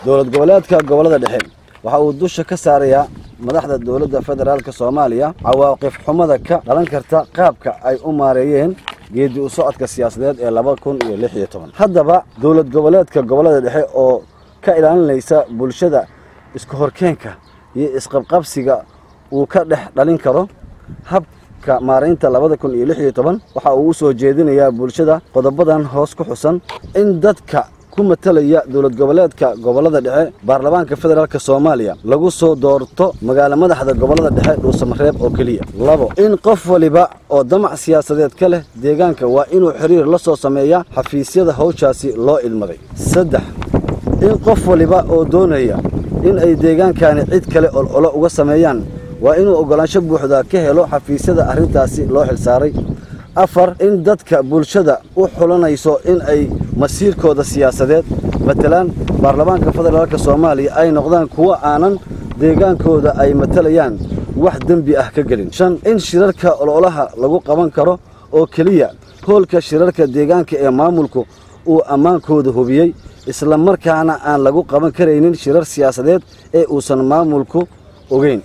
dowlad goboleedka gobollada dhexe waxa uu dusha ka saarayaa madaxda dowladda federaalka soomaaliya cawaaqif xumada ka dhalan karta qaabka ay u maareeyeen geedi u socodka siyaasadeed ee laba kun iyo lix iyo toban haddaba dowlad goboleedka gobollada dhexe oo ka ilaalinaysa bulshada isku horkeenka iyo isqabqabsiga uu ka dhex dhalin karo habka maaraynta labada kun iyo lix iyo toban waxa uu u soo jeedinayaa bulshada qodobadan hoos ku xusan in dadka ku matalaya dowlad goboleedka gobollada dhexe baarlamaanka federaalk soomaaliya lagu soo doorto magaalo madaxda gobollada dhexe dhuusamareeb oo keliya labo in qof waliba oo damac siyaasadeed ka leh deegaanka waa inuu xiriir la soo sameeya xafiisyada hawshaasi loo idmaday saddex in qof waliba oo doonaya in ay deegaankani cid kale ololo uga sameeyaan waa inuu oggolaansho buuxda ka helo xafiisyada arrintaasi loo xilsaaray afar in dadka bulshada u xulanayso in ay masiirkooda siyaasadeed matalaan baarlamaanka federaalk soomaaliya ay noqdaan kuwo aanan deegaankooda ay matalayaan wax dembi ah ka gelin shan in shirarka ololaha lagu qaban karo oo keliya hoolka shirarka deegaanka ee maamulku uu ammaankooda hubiyey isla markaana aan lagu qaban karaynin shirar siyaasadeed ee uusan maamulku ogeyn